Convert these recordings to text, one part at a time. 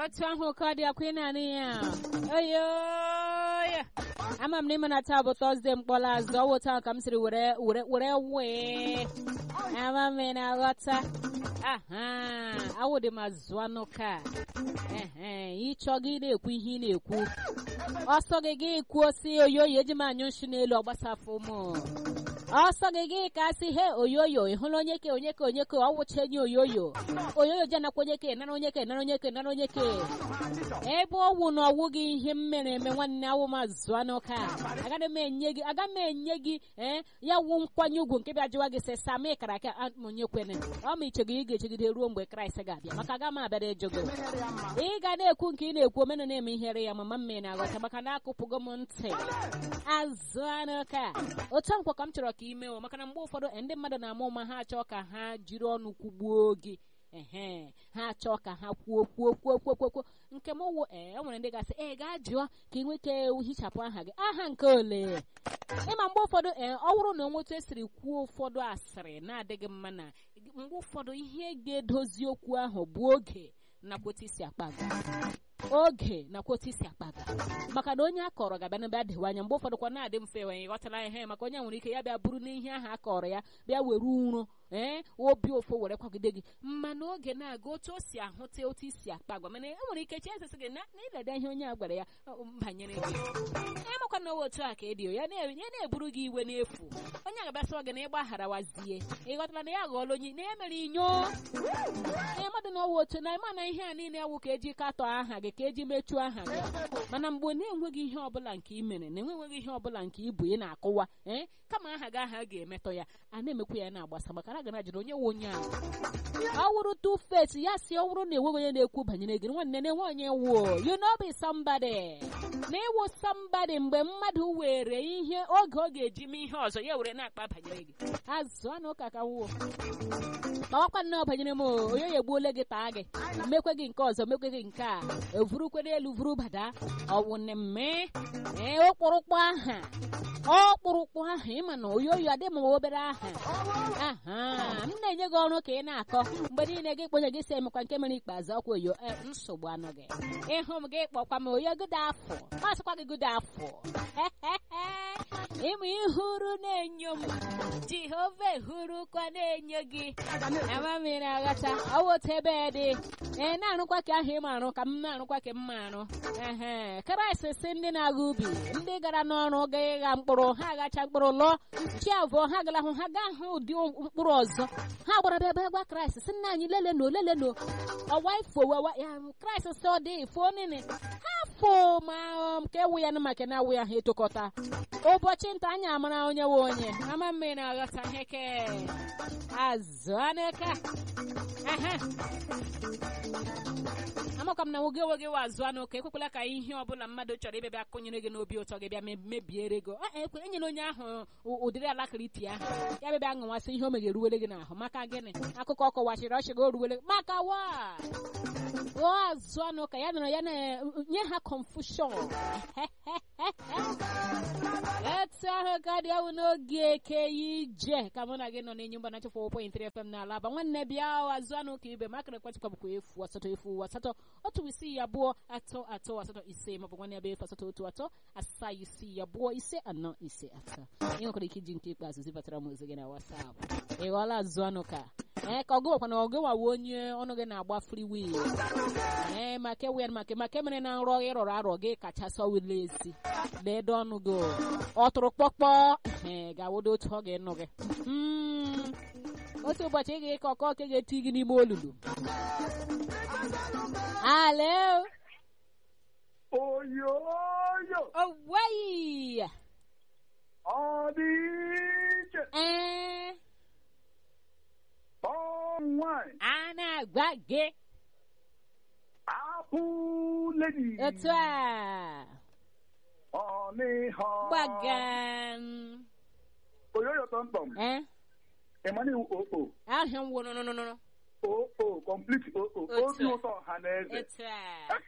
otu ahụ ka ọ dị akwa ị na-anụ ya oyoya ama m na ịma na taa bụ tọzdee mkpọrọ azụ ọ wụta ka m siri were were were wee ama m ị na-aghọta aha awụdị m azụ anụ ka ehe ịchọ gị na-ekwu ihe ị na-ekwu ọsọ gị gị kwuo si oyoyo eji m anyụ nshi n'elu ọgbasafụ m ọsọ gị gị ka sị he oyoyo ị hụla onye ke onye ke onye ke ọwụcha enyi oyoyo oyoyo je nakwa onye ke nara onye ke nara onye ke nara onye ke ebe ọwụ na ọwụ gị ihe m mere eme nwanne awụ m azụ anụ ka agaghị m enye gị aga m enye gị ee ya wụ nkwanye ugwu nke bịa jụwa gị sị sami kara aka onye kwene ọ ma iche gị ị ga-echegide ruo mgbe kraịst ga-abịa maka aga m abịara ịjụ gị ị ga na-ekwu nke ị na-ekwu omena na-eme ihere ya mama mme na-aghọta maka na akụpụgo m ntị azụ anụ ka otu nkwa ka m chọrọ ka ime o maka na mgbe ụfọdụ ndị mmadụ na-ama ụma ha achọ ka ha jiri ọnụ kwugbuo gị ehe ha achọ ka ha kwuo kwuo kwuo kwuo kwuo kwuo nke m wụ ee o nwere ndị gasị ee gaa jụọ ka ị nwee ike hichapụ aha gị aha nke ole ịma mgbe ụfọdụ ee ọ bụrụ na onwetu esiri kwuo ụfọdụ asịrị na-adịghị mma na mgbe ụfọdụ ihe ga-edozi okwu ahụ bụ oge nakwa otu isi akpa gị oge nakwa otu isi akpaga maka na onye a kọrọ ga-abịa n'ebe adịwa anya mgbe ụfọdụ kwa na-adị mfe wee ghọtara ihe maka onye nwere ike ya bịa bụrụ n'ihe ahụ a kọrọ ya bịa were uro ee obi ụfụ were kwagide gị mana oge na-aga otu o si ahụta otu isi akpa agwa mana e nwere ike chesịsị gị na ịleda ihe onye a gwara ya banyere gị ịmakwa na owe otu a ka edio ya na-eburu gị iwe n'efu onye ga-abịasịwa gị na ịgbaghara wazie ịghọtara na ya ghọọla onye na emere inyo ee mmadụ na ọwa otu na ịma na ihe a niile awụ ka eji katọ aha gị ka eji mechuo aha gị mana mgbe na-enweghị ihe ọbụla nke ị mere na enweghị ihe ọbụla nke ibu ị na-akụwa ee kama aha gị aha ga-emetọ ya a na-emekwa ya na-agbasa maka na gana jụrụ onye nwe onye ahụ ọ wụrụ two face ya si ọ wụrụ na enweghị onye na-ekwu banyere gị nwanne na-enwe onye wuo you know be somebody na ịwụ somebody mgbe mmadụ were ihe oge ọ ga-eji mee ihe ọzọ ya were na-akpa banyere gị azụ anụ ụka ka wuo kpawakwa nnọọ banyere m onye ya egbuole gị taa gị mekwe gị nke ọzọ mekwe gị nke a evurukwe n'elu vuru bada ọwụ mme ee okpụrụkpụ aha ọkpụrụkpụ aha ịma na oyoyo adị m obere aha aha m na-enye gị ọrụ ka ị na-akọ mgbe niile gị kponye gị si emekwa nke mere ikpeazụ ọkwa oyo nsogbu anọ gị ịhụ m gị kpọkwa m oyo gụda afọ masịkwa gị gụda afọ ịmụ ihuru na-enyo m jehova ehurukwa na-enyo gị ama mmiri aghata ọwụta ebe dị ee na-arụkwa ka ahụ ịma arụ ka m na-arụkwa ka mma arụ ehe kraịst si ndị na-agha ubi ndị gara n'ọrụ ga ịgha mkpụrụ ha agacha mkpụrụ lụọ chi abụọ ha gara hụ ha gaa hụ ụdị mkpụrụ ọzọ ha gbara bịa bịa gwa kraịst si nna anyị leleno leleno ọwa ifo wawa ya kraịst si ọ dị ifo nene ha fo ma ka ewu ya na maka na awụ ya ha etokọta ụbọchị nta anyị amara onye nwe onye ama mmiri na-aghọta ihe ke azụ anaka amakwa m na nwoge nwoge wa azụ anụ ka ekwekwala ka ihe ọbụla mmadụ chọrọ ịbịa bịa kụnyere gị n'obi ụtọ gị bịa mebiere gị enyela onye ahụ ụdịrị alakịrịti ahụ ya bịa bịa ṅụwasị ihe o megere eruwele gị n'ahụ maka gịnị akụkọ kọwachiri ọchị gị oruwele maka wa o azụ anụ ka ya nọrọ ya na-nye ha confusion etu ahụ ka dị awụ n'oge eke ije ka mụ na gị nọ n'enyi mba na chefụ point 3 fm n'ala aba nwanne bịa azụ anụ ka ibe makara ekwentịkwa bụkwa efu asatọ efu asatọ otu isii abụọ atọ atọ asatọ ise maọbụ nwanne ya bụ efu asatọ otu atọ asaa isii abụọ ise anọ ise atọ ị nwekwara ike iji nke ikpeazụ zibatara m ozi gị na wasap ị ghọọla azụ anụ ka ee ka ọgụwakwa na ọgụwawa onye ọnụ gị na-agba free will ee maka ewe maka maka mere na nrọ gị rọrọ arọ gị kacha sọwile ezi deede ọnụ gị ọ tụrụ kpọkpọ ee ga-awụdo otu ọ ga-enụ gị otu ụbọchị ị ga-eke ọkọ ka ga-eti gị n'ime olulu alo oyoyo oweyi ọ dị iche ee ọ nwanyị a na-agwa gị apụ ledi otu a ọ n'ihe gbagan oyoyo tọmtọm ee ịmana iwu oo ahịa m wụrụ nụnụnụ oo complete oo Otu obi a. ụtọ ọha na eze otu a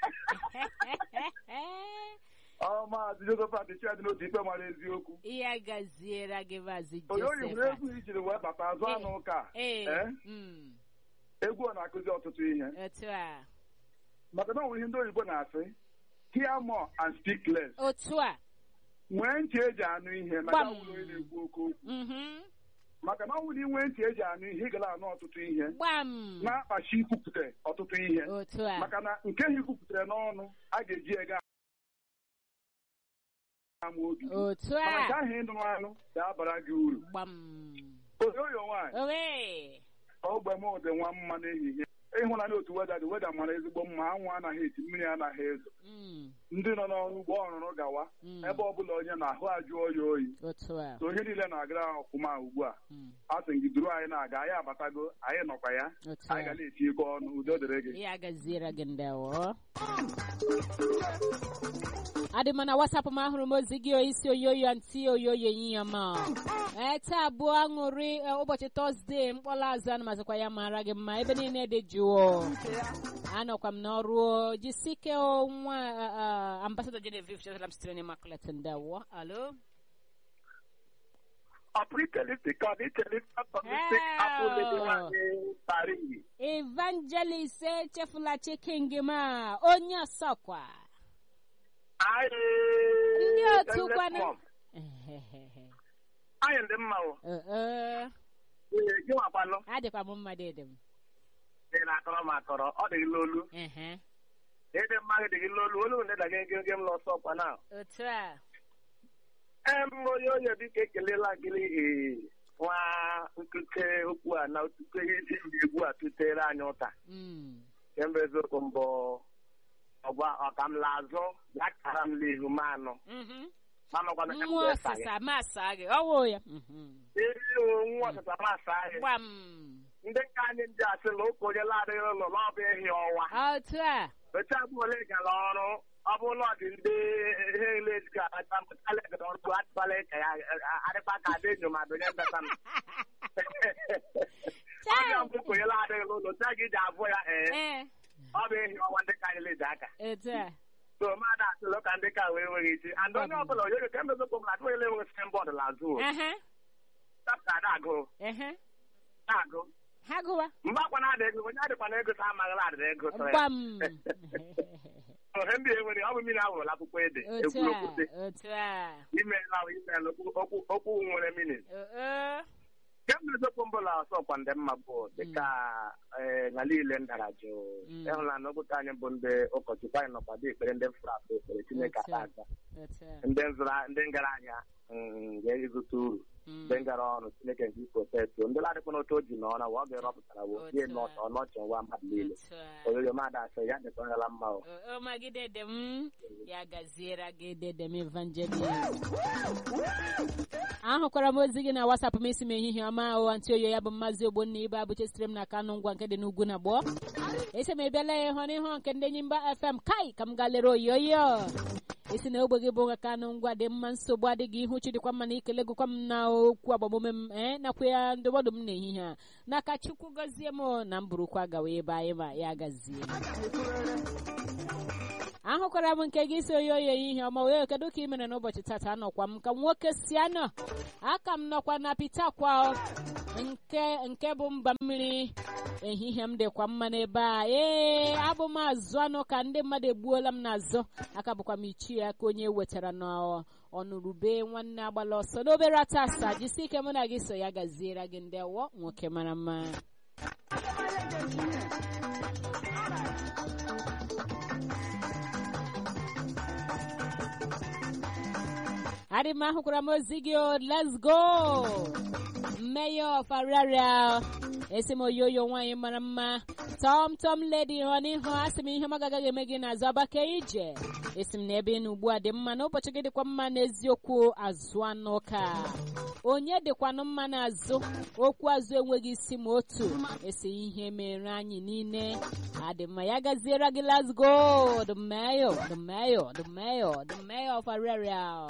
ọ maazị josephat chiadị n'otu ikpe mara eziokwu ya gaziere gị maazị oyoyo nwere Josephat egwu ijiri wee bata azụ anụ ụka ee Eh? mm, egwu ọ na-akụzi ọtụtụ ihe otu a maka na ọ nwere ihe ndị oyibo na-asị hear more and speak less otu a nwee ntị eji anụ ihe maka Gbam. ọbụla onye na-ekwu oke okwu mhm, maka na ọ bụrụ inwe ntị eji anụ ihe ị gara anụ ọtụtụ ihe gbam na-akpachi ikwupụta ọtụtụ ihe otu a maka na nke ha ikwupụtara n'ọnụ a ga-eji ego ama obi gị. otu mana nke a ahụ ịnụrụ anụ ga-abara gị uru gbam oyoyo nwaanyị owe ogbe m dị nwa mma n'ehihie ịhụnanya otu weda dị weda mara ezigbo mma anwụ anaghị eti mmiri anaghị ezo Mm, ndị nọ n'ọrụ ugbo ọrụrụ gawa mm, ebe ọbụla onye na-ahụ ajụ oyi oyi otu a so ihe niile na-agara ọfụma ugbu a mm, a sị gị duru anyị na-aga anyị abatago anyị nọkwa ya otu anyị ga a na-eti ego ọnụ udo dịrị gị ya gaziere gị ndewo adị m na wasapụ m ahụrụ m ozi gị isi oyoyo ntị oyoyo ehihie ma ee taa bụ aṅụrị e, ụbọchị tọzdee mkpọrọ azụ ana mazikwa ya mara gị mma ebe niile dị jụụ anọkwa m n'ọrụ jisike o, nwa ambasadọ Genevieve chetara m sitere n'Immaculate ndewo alo Apritalistic, Aditalistic, Apollo, Paris. evangelist echefula chiking ma onye ọsọkwa Anyị ndị otu kwana anyị ndị mma o Ee, Ee, gị nwakwanụ adịkwa m mma dị m ị na-akọrọ m akọrọ ọ dị gị n'olu Ehe, ịdị mma gị dị gị n'olu olu ndị daga ege ege m n'ọsọ ọkwa na otu a em onye onye biko ekelela gị ee nwa nkute okwu a na otuto ihe isi ndị egwu a tutere anyị ụta Mm, kemgbe eziokwu mbụ ọgwa ọkamla azụ ya kara m n'ihu m anụ mhm. mamakwana ka m nwa ga-esa gị ọsịsa masa gị ọwụ ya Mhm. ezi nwa ọsịsa masị anyị gbam ndị ka anyị ndị asị na ụka onye ladịghị ụlọ na ọ bụ ehi ọnwa otu a oche abụ ole gara ọrụ ọ bụ na ọ dị ndị ihe ele ka akpatala gara ọrụ atụbala ka ya adịkwa ka adị enyo ma donye mbata m ọbịa mbụ ka onye ladịghị n'ụlọ oche gị ji abụ ya ee ee ọ bụ ehi ọnwa ndị ka anyị lede aka otu a so mmadụ asịlụ ka ndị ka wee nweghị isi and onye ọbụla onye ka emezokwu m na atụghị ele enweghị signboard n'azụ Ehe, tapụta ada agụ ehe. na-agụ ha gụwa mgbe akwa na-ada ego onye adịkwa na ego sa amaghịla adịda ego so ya gbam ohe ndị enwere ọ bụ mmiri ahụrụla akwụkwọ ede otu ekwuru a okwute otu a imeela imeela okwu okwu nwere minit Oo, kemgbe eziokwu mbụla ọsọkwa ndị mma bụ dịka ee na niile ndara jụụ Mm. ịhụla na okwute anyị bụ ndị ụkọchukwu anyị nọkwa dị ekpere ndị mfụrụ afọ ekpere chineke Otu a. aka aza otu a ndị nzụra ndị ngara ahịa mm, ga-ezute uru Mm, ndị ngara ọrụ chineke nke iprotesto ndị ladịkwa n'otu o ji n'ọra wa ọ ga-erọpụtara wo Otu gị a. ọnọchị nwa mmadụ niile otu a oyoyo mmadụ asị ya dịkwa ngala mma o O- o magide dị m ya gaziere gị dede m evangelist ahụkwara m ozi gị na wasapụ m isi m ehihie ọma ahụ ntị oyo ya bụ mmazi ogbonna ibe abụche sitere m na kanụ ngwa nke dị n'ugwu na gboo esi m ebiala ya ịhụ n'ihu nke ndị enyi mba fm kai ka m gaa lere oyoyo esi na ogbe gị bụ nwa kanụ ngwa dị mma nsogbu adịghị ihu chi dịkwa mma na ikele gụkwa m na okwu agbamume m ee nakwa ya ndụmọdụ m n'ehihie a n'aka chukwu gọzie m na m burukwa gawa ebe anyị ma ya gazie ahụkwara m nke gị si oyi oyi ihe ọma wee kedu ka ị mere n'ụbọchị tata anọkwa m ka nwoke si anọ aka m nọkwa na pitakwa nke nke bụ mba mmiri ehihie m dịkwa mma n'ebe a ee abụ m azụ anụ ka ndị mmadụ egbuola m n'azụ aka bụkwa m ichie aka onye wetara n'ọnụrube nwanne agbala ọsọ n'obere atasa jisi ike mụ na gị so ya gaziere gị ndị ọwọ nwoke mara mma adị m ahụkwara m ozi gị o let's go mayor of Araria esi m oyoyo nwaanyị mara mma tom tom lady hụ n'ihu asị m ihe m agagaghị eme gị n'azụ abake ije esi m na ebe ị nọ ugbu a dị mma n'ụbọchị gị dịkwa mma n'eziokwu azụ anụ ka onye dịkwanụ mma n'azụ okwu azụ enweghị isi ma otu esi ihe mere anyị niile adị mma ya gaziere gị let's go the mayor the mayor the mayor the mayor of Araria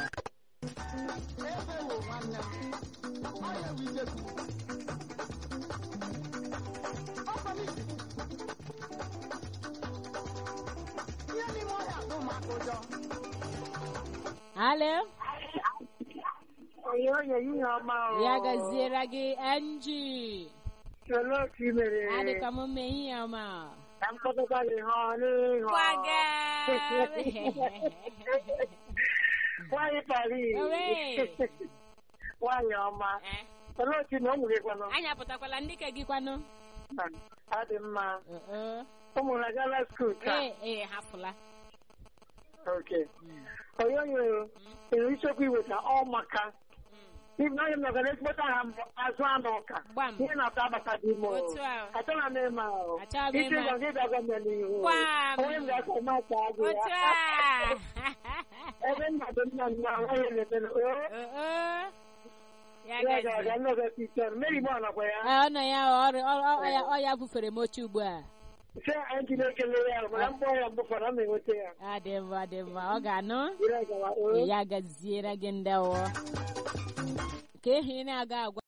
Alo, onye onye ihe ọma o. ya gaziere gị NG. Olee otu i mere? Adị ka m mee ihe ọma. ka m kpọtụkwa gị hụ n'ihu kwaga nwaanyị Paris Owe. nwaanyị ọma Eh, olee otu na ụmụ gị kwanụ anyị apụtakwala ndị ka gị kwanụ ọ dị mma Uh, uh. ụmụ na gala skuul taa ee ee hapụla oke Mm, onyoonyo enwere isiokwu iweta ọ maka mm. ibi na onye m nọgara ezigbote aha mbụ azụ anụ ụka gbam ihe na-atọ abata dị ime otu a achọghị m ịma ahụ Achọghị m isi ịma. ụzọ gị bịa gọọmenti n'ihu Gbam. onye m ga-akọ maka agụ otu ya a ebe nna dị nna nna nwaanyị na-eme Uh, uh. ya ya gazie. ga-aga nnọgọ pichọn meri mọ nọkwa ya Ee, ọ nọ ya ọrụ ọ- ọ- ọ ya ọ ya bufere m oche ugbu a sị anyị ji na-ekele ya mana mkpọ ya mbụ fọrọ m enweta ya ọ dị mma dị mma ọ ga-anụ Ire gawa, oo. ya gaziere gị ndị ọwọ ka ehi na-aga agwa